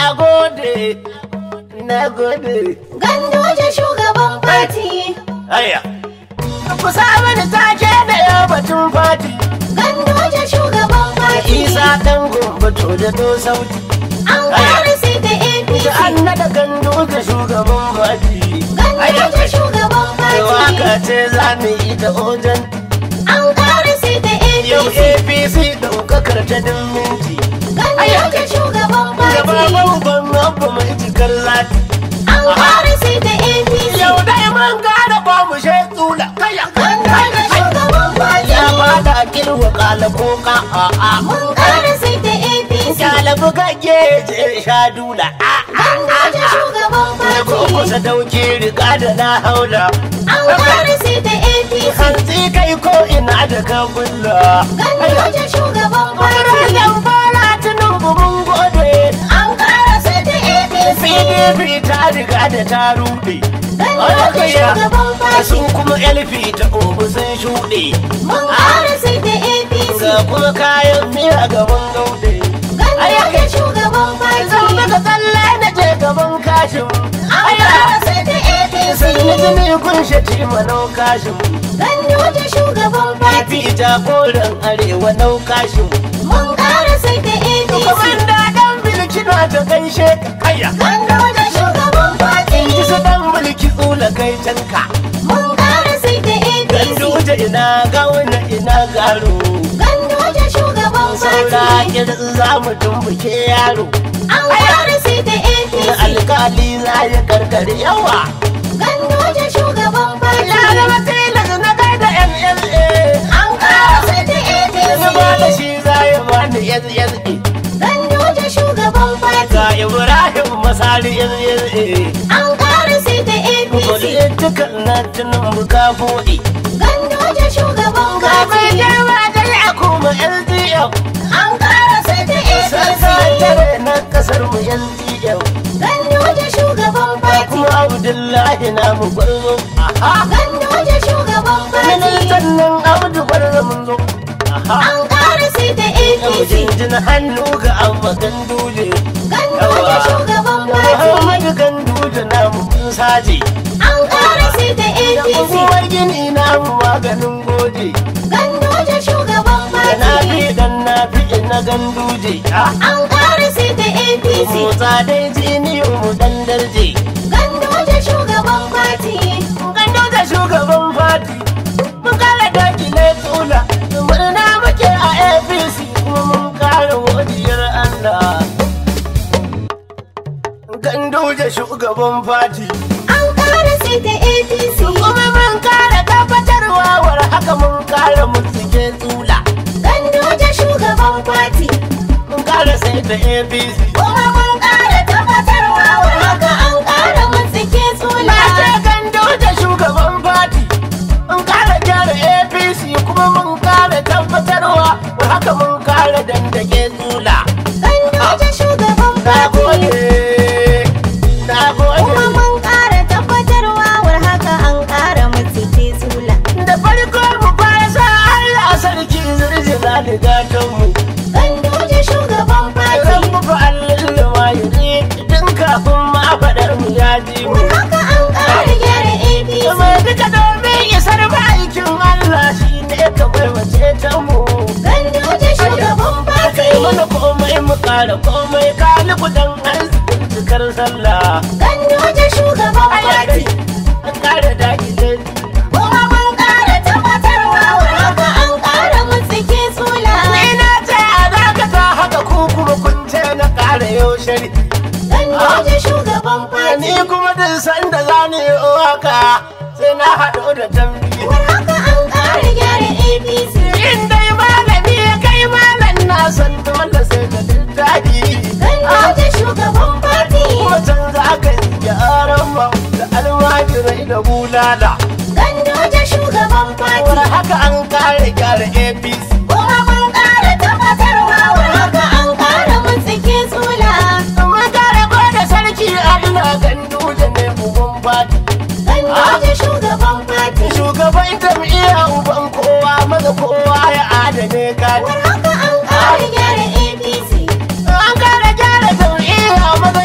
Na gode, na gode. Gandoje shugaban fati. Aya. Ku sa mani take da yau batun fati. Gandoje shugaban fati. Isa ɗan gumbato da do sauti. An kare sai da APC. Da an naɗa gandu da shugaban fati. Gandoje shugaban Da fati. waka ce za mu yi da ojan. An kare sai da Yau APC. APC ɗaukakar ta din minti. Gandoje shugaban Gaba fati. babban abu mai cikar lati. An kare sai da APC. Yau dai mun gane ba mu she tsula. Kaya Gandoje shugaban fati. Ya fada kirwa kala ko ka a'a. Mun kare sai da APC. Kyalabu kake je sha dula. Gandoje shugaban Na ko fati. kusa dauki riga da na haula. An kare sai da APC. Hantsi kai ko ina da ka bulla. Gandoje shugaban fati. Ranar fara tunan mun gode. An kare sai da APC. PDP ta riga da ta rude. Gandoje shugaban fati. Sun kuma LP ta obu sun shuɗe. Mun kare sai da APC. Ga kuma kayan miya gaban gaude. Gandoje shugaban Zan fati. daga tsalle na je gaban kashin. An kare sai da APC. Sai na ji ne kunshe ci manau kashin. Gandoje shugaban fati. Fifi jagoran arewa nau kashin. Mun kare sai da APC. Komanda dan bilki na ta gaishe ka kaya. Gandoje shugaban fati. In ji su dan mulki tsula kai canka. Mun kare sai da Dan APC. duje ina gauna ina garo. Gandoje shugaban Saura fati. kirin za mu tumbuke yaro. An kare sai da Da APC. alkali za ya karkare yawa. Gandoje shugaban Ya fati. zama tilas na kai da MLA. An kare sai da Na ba da APC. shi za ya bani SSA. Gandoje shugaban fati. Ga Ibrahim Masari SSA. An kare sai da APC. Politikan na tunan buka buɗe. Gandoje shugaban Ga mai fati. girma da ya kuma LDF. An kare sai da APC. Sakatare na kasar mu LDF. Gandoje shugaban Ga fati. kuma Abdullahi na mu gwarzo. Aha. Gandoje shugaban fati. Ministan nan Abdu gwarzo mun zo. Aha. An kare sai da Yau APC. jinjina hannu ga amma ganduje. Gandoje shugaban fati. Muhammadu ganduje na mu mun saje. An kare sai da Da APC. kuma gini na mu maganin goje. Gandoje shugaban Da na fati. fi dan na fi na ganduje. Ah. An kare sai da APC. Motsa dai jini mu dan darje. Gandoje shugaban fati. Ganduje shugaban fati. Mun kara dakile tsula. Murna muke a APC kuma mun kara godiyar Allah. Ganduje shugaban fati. An kare sai da APC. Kuma mun kara tabbatarwa war haka mun kara mutsike tsula. Gandoje shugaban fati. Mun kara sai da APC. Kuma mun kara tabbatarwa wa haka an kara mutsike Na tsula. ce gando da shugaban fati. Mun kara gyara APC kuma mun kara tabbatarwa war haka mun kara dandake tsula. Gandoje shugaban Na fati. gode. Na Kuma gode. mun kara tabbatarwa war haka an kara mutsike tsula. Da farko mu fara sa Allah sarki zirjira da gatonmu. Gandoje shugaban Ran fati. mu fa Allah ma yi tun kafin ma faɗar mu ya ji mu. War haka an kara gyara APC. Mai duka domin isar aikin Allah shi ne kawai wace ta mu. Gandoje shugaban Kai fati. mana komai mu kara komai kalibu dan arzikin cikar sallah. Gandoje shugaban fati. An kara daɗi zai Kuma mun kara tabbatarwa war haka an kara mutsike tsula. Ni na ce a dakata haka ku kuma kun ce na kara yau shari. Gandoje shugaban Ni fati. kuma duk sanda za ni yi waka sai na haɗu da tambi. War haka an kara gyara APC. In dai malami ya kai malam na san dole sai da littafi. Gandoje shugaban fati. Kuma can za ka yi gyaran ma da almajirai da bulala. Gandoje shugaban War fati. haka an kare gyara APC. Kuma mun kara tabbatarwa war haka an kara mutsike tsula. Mun kare ko da sarki Allah gandu da ne uban fati. Gandoje shugaban fati. Shugaban jam'iyya uban kowa maza kowa ya adane gadi. War haka an kara gyara APC. An kare gyara jam'iyya maza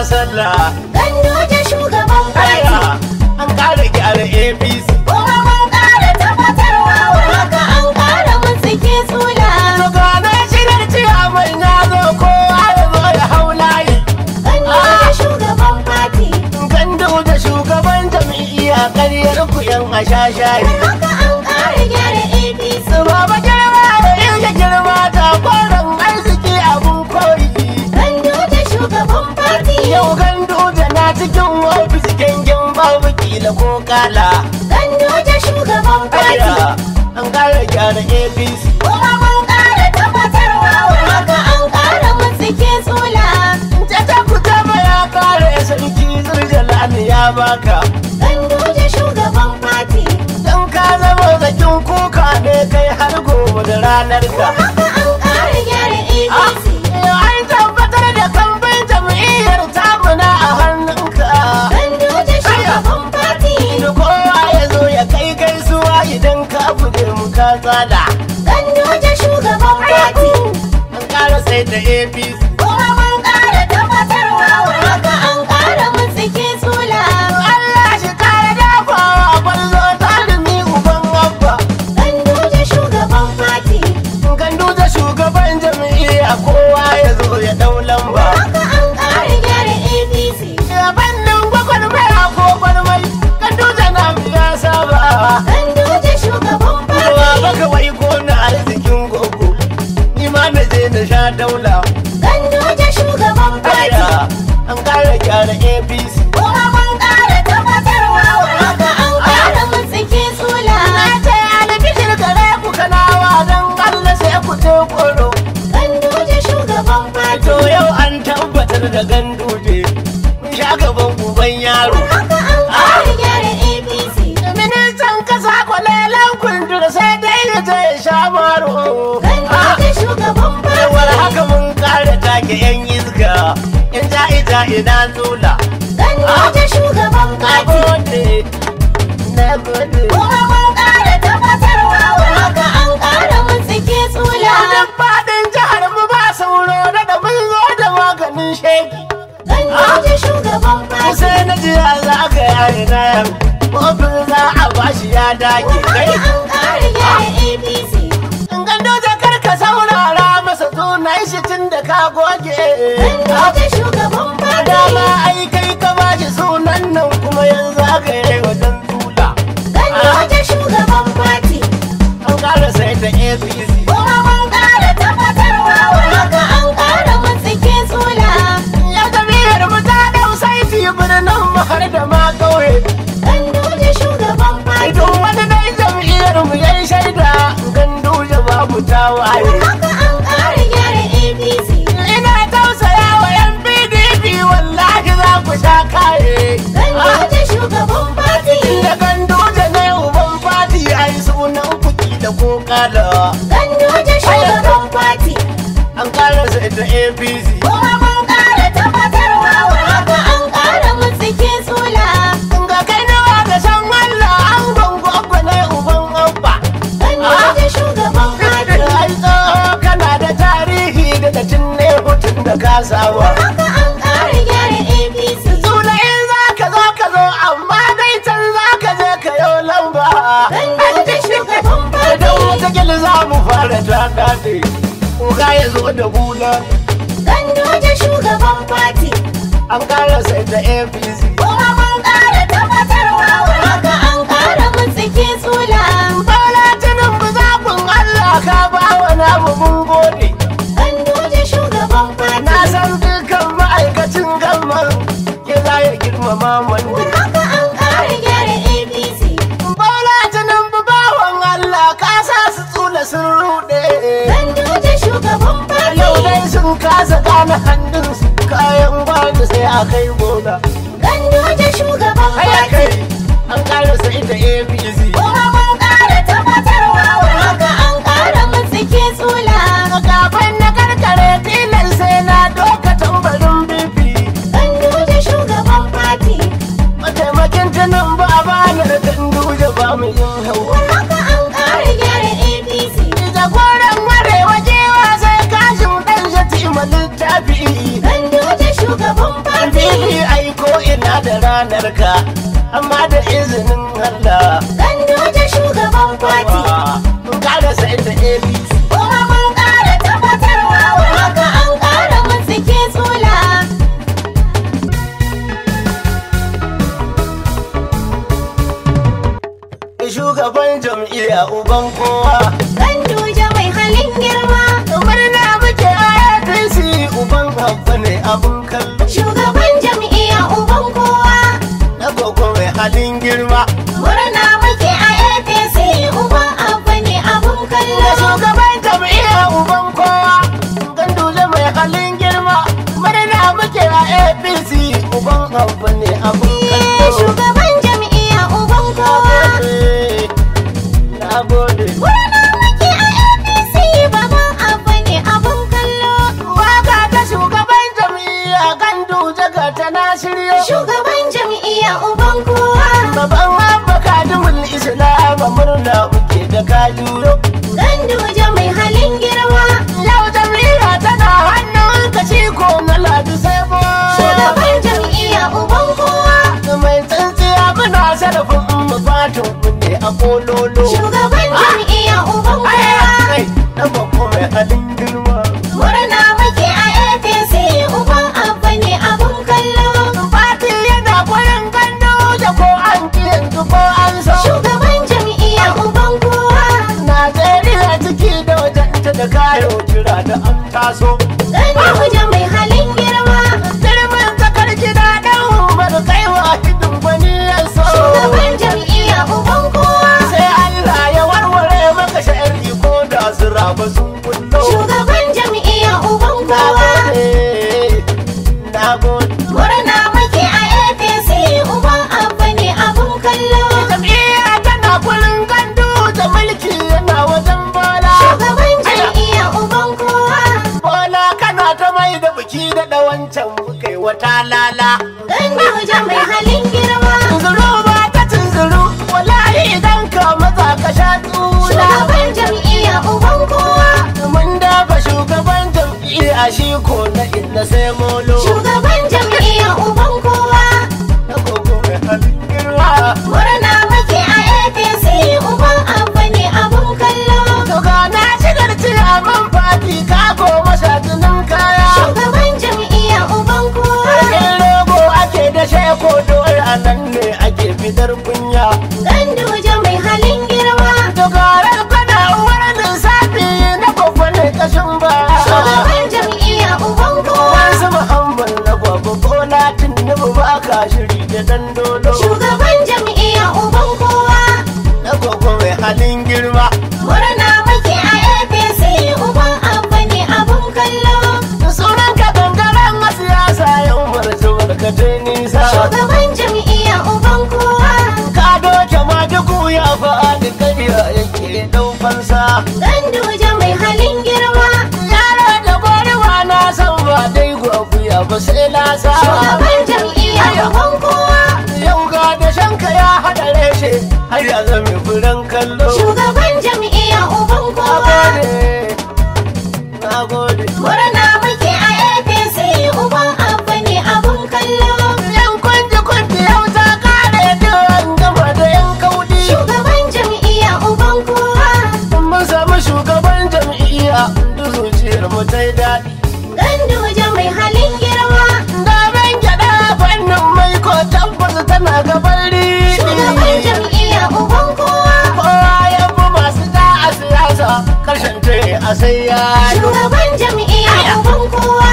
sallah Ganduje shugaban Aya, fati. an ƙara gyara apc Kuma mun ƙara tabbatarwa wa haka an ƙara mutsike tsula. to gane shirar ciyaman ya zo kowa ya zo ya hau layi Ganduje shugaban fati. gandu da shugaban jam'iyya ƙaryar ku yan ashashayi Haka an ƙara gyara APC. Baba girma da inda girma ta kwaron arziki abun koyi. Ganduje shugaban fati. Yau gandu da na cikin ofis gengin babu kila ko kala. Ganduje shugaban fati. Aya, an kara gyara APC. Kuma mun ƙara tabbatarwa wa haka an ƙara mutsike tsula. Tata ku taba ya kare sarki zurjalani ya baka. Ganduje shugaban fati. Dan ka zama zakin kuka ne kai har gobe da ranar ka. Haka an ƙara gyara Ah, APC. An tabbatar da kamfan jam'iyyar tamuna a hannunka. Ganduje shugaban fati. da kowa ya zo ya kai gaisuwa idan ka buge mu ka tsada Ganduje shugaban fati. an ƙara sai da apc Kuma mun ƙara tabbatarwa wa haka an ƙara mutsike tsula. allah shi kare dafawa gwarzo tarumi uban abba Ganduje shugaban fati. gandu da shugaban jam'iyya kowa ya zo ya dau lamba Haka an ƙara gyara APC. bannin gwagwarmaya ko gwarmai gandu da nam ya saba Ganduje shugaban Kowa fati. baka wai ko na arzikin gogo ni ma na je na sha daula Ganduje shugaban fati. Aya, an ƙara gyara apc Kuma mun ƙara tabbatarwa wa haka an ƙara mutsike tsula. Na ce albishir gare ku kanawa don Allah sai ku ce koro. Ganduje shugaban fati. To yau an tabbatar da ganduje. Mun sha gaban uban yaro. Haka an ƙara gyara APC. Ministan kasa kwalelan kundur sai dai ya je ya sha maro. Ganduje shugaban Yawar fati. haka mun kare take yan iska. In ja ita ina zula. Ganduje shugaban Na fati. gode. Na gode. Kuma mun ƙara tabbatarwa wa haka an ƙara mutsike tsula. Duk faɗin jihar mu ba sauro da da mun zo da maganin sheki. Ganduje shugaban fati. sai na ji a za ka yi na yan kofin za a bashi ya dage kai Haka an ƙara gyara APC. in gando da karka saurara masa sunan shi tun da ka goge Ganduje shugaban dama fati. ai kai ka bashi sunan nan kuma yanzu aka yi wajen tula Ganduje shugaban fati. an kara sai da apc Kuma mun ƙara tabbatarwa wa haka an ƙara mutsike tsula. ya jami'ar mu ta dau saiti birnin mu har da ma kauye Ganduje shugaban fati. idan wani dai jam'iyyar mu yayi shaida gandu da babu tawaye Haka an ƙara gyara APC. Ina tausaya wa yan PDP wallahi za ku sha kaye. Ganduje shugaban fati. Inda gandu da ne uban fati a yi sunan kuki da ko kala. Ganduje shugaban fati. An kara sai da APC. Kuma mun ƙara tabbatarwa wa haka an ƙara mutsike tsula. Ga kai nawa da san Allah an gongo ne uban abba. Ganduje shugaban fati. Ai tsoho kana da tarihi da da ne hutun da kasawa. Haka an ƙara gyara APC. Suna in za ka zo ka zo amma dai can za ka je ka yo lamba. Ganduje shugaban Idan fati. wata gil za mu fara ta daɗe, kuka ya zo da bula, Ganduje shugaban fati. an ƙara sai da APC. Kuma mun ƙara tabbatarwa wa haka an ƙara mutsike tsula. Bola Tinubu zaɓin Allah ka ba wa namu mun gode. Ganduje shugaban Na fati. san dukkan ma'aikacin gamman ke za ya girmama wanda. Haka an ƙara gyara APC. Bola Tinubu bawan Allah ka sa su tsula sun ruɗe. Ganduje shugaban Yau fati. dai sun kasa gane hannunsu kayan gwani sai a kai bola. Ganduje shugaban Haya kai fati. an ƙara sai da APC. Kuma mun ƙara tabbatarwa wa haka an ƙara mutsike tsula. Kafin na karkare tilan sai na doka tambarin bibi. Ganduje shugaban fati. Mataimakin tunan ba a bani da ganduje ba mu yin hau. Haka an ƙara gyara APC. Jagoran arewa jewa sai kashin ɗan shati ma littafi. Ganduje shugaban fati. haka amma da izinin Allah Ganduje shugaban fati. mun kada sai da APC Kuma mun ƙara tabbatarwa wa haka an ƙara mutsike tsula. shugaban jam'iyya uban kowa Ganduje mai halin girma. murna muke a APC uban abba ne abun kallo Shugaban jam'iyya uban kowa. na gogo mai halin girma Murna muke a APC uban abu ne abun da kallo. shugaban jam'iyya uban kowa ganduje mai halin girma murna muke a APC uban abba ne abun Eh, kallo Shugaban jam'iyya uban kowa. na gode Murna muke a APC baban abu ne abun kallo. waka ta shugaban jam'iyya ganduje ga ta na shiryo Shugaban jam'iyya uban kowa. Baban Abba Kadimul Islam murna muke da kajuro. Ganduje mai halin girma. Yau jam'iyya tana hannun ka ko na ladu sai bo. Shugaban jam'iyya uban kowa. Mai tsintsiya muna sarrafin mu fatan mu ne a kololo. Shugaban jam'iyya uban kowa. Kai, na bako mai halin girma. Murna muke a APC uban abu ne abun kallo. Fati yana kwarin gando da ko an ki yanzu ko an so. Shugaban jam'iyya uban kowa. Najeriya ciki da wajenta da kayo kira da an taso. Ganduje mai halin girma. Girman tsakar gida ɗan umar kai wa hidin gwani ya so. Shugaban jam'iyya uban kowa. Sai Allah ya warware maka sha'ari ko da su raba sun kullo. Shugaban jam'iyya uban Na kowa. gode, na gode. Murna muke a APC uban abu ne abun kallo. Jam'iyya tana kulin gandu da mulki yana wajen bola. Shugaban jam'iyya uban kowa. Bola kana ta mai da biki da ɗawancan kai wata lala. Ganduje mai halin girma. Tunzuru ba ta tunzuru, wallahi idan ka maza ka sha tsula. Shugaban jam'iyya uban kowa. Mun dafa shugaban jam'iyya shi ko na inna sai molo. Shugaban jam'iyya uban kowa. Na gogo mai halin girma. Murna muke a APC uban abu ne abun kallo. To ga na shigar ciyaman fati ka goma sha jinin kaya. Shugaban jam'iyya uban kowa. Harkin rogo ake da sheko dole a nan ne ake fitar kunya. Ganduje mai halin girma. To garar kana uwar lissafi na gogo ne kashin ba. Shugaban jam'iyya uban kowa. Wasu muhammad na gogo ko na tunnubu ba ka shiri da dandolo. Shugaban jam'iyya uban kowa. Na gogo mai halin girma. Murna muke a APC uban abu ne abun kallo. Sunan ka gangaren a siyasa ya umarci barkatai nisa. Shugaban jam'iyya uban kowa. Ka doke ma duku ya faɗi ƙarya yake ɗaukansa. Ganduje mai halin girma. Yaro da gwarewa na san ba dai gwaguya ba sai lasa. Shugaban jam'iyya uban kowa. Yau ga da shanka ya haɗa reshe har ya zame furen kallo. Shugaban jam'iyya uban Na kowa. gode, na gode. Murna muke a APC uban abu ne abun kallo. Yan kunji kunji yau ta kare duwan gama da yan kaudi. Shugaban jam'iyya uban kowa. Mun samu shugaban jam'iyya da zuciyar mu ta yi daɗi. Ganduje mai halin girma. Damen gyaɗa fannin mai ko tabbas tana gaban Shugaban riɗi. jam'iyya uban kowa. Kowa ya fi masu ja a siyasa karshen ta a sai ya yi. Shugaban jam'iyya uban kowa.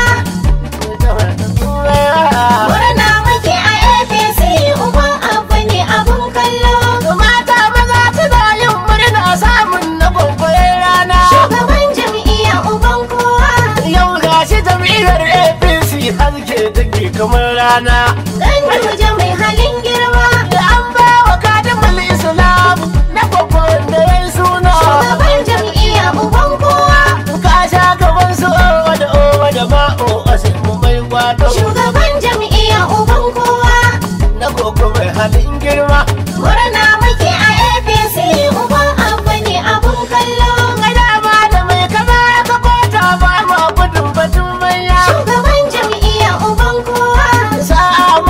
Murna muke a APC uban abu ne abun kallo. Mata maza suna yin murna samun na babbar rana. Shugaban jam'iyya uban kowa. Yau gashi jam'iyyar APC haske take kamar rana. Ganduje mai halin girma. Da an ba wa kadimul Islam na babban da ya yi suna. Shugaban jam'iyya uban kowa. Ka sha gaban su owa da owa da ma'o a sai mu mai gwado. Shugaban jam'iyya uban kowa. Na koko mai halin girma. Murna muke a APC uban abu ne abun kallo. Gada ma da mai kama ka kota ba ma gudun batun manya. Shugaban jam'iyya uban kowa. Sa'a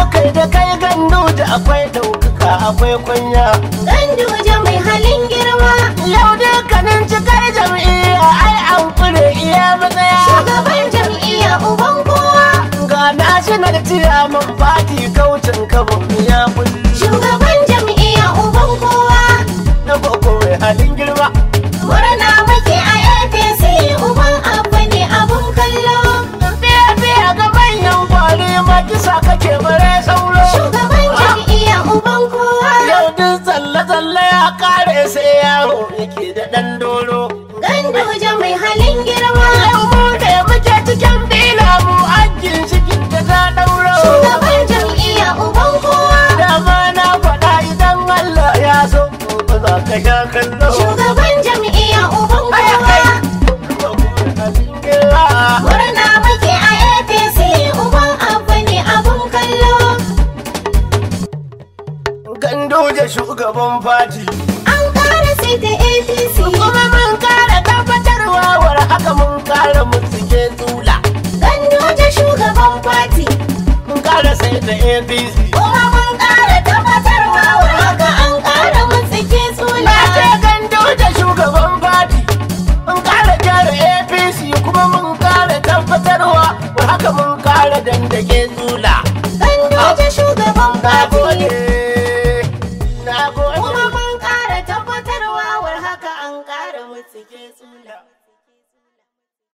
kwamishinar ciyaman fati kaucin kabon ya kulli Shugaban jam'iyya uban kowa. na boko mai halin girma Murna muke a APC uban abu ne abun kallo. biya biya ga manyan kwari makisa kake bare sauro Shugaban jam'iyya uban kowa. yau duk tsalle-tsalle ya kare sai yaro yake da ɗan doro Ganduje mai halin girma. yau mu ne muke cikin dila mu ajin shikin da ta ɗauro Shugaban jam'iyya uban kowa. dama na faɗa idan Allah ya so ba za ka sha kallo Shugaban jam'iyya uban Aya kai. kowa. Halin girma. Murna muke a APC uban abu ne abun kallo. Ganduje shugaban fati An ƙara sai da APC. kuma mun kara tabbatarwa war haka mun kara mutsike tula Ganduje shugaban fati. mun kara sai da apc Kuma mun ƙara tabbatarwa wa haka an ƙara mutsike na tsula. ce Ganduje shugaban fati mun kara gyara apc kuma mun kara tabbatarwa war haka mun kara dandake tula Ganduje shugaban fati.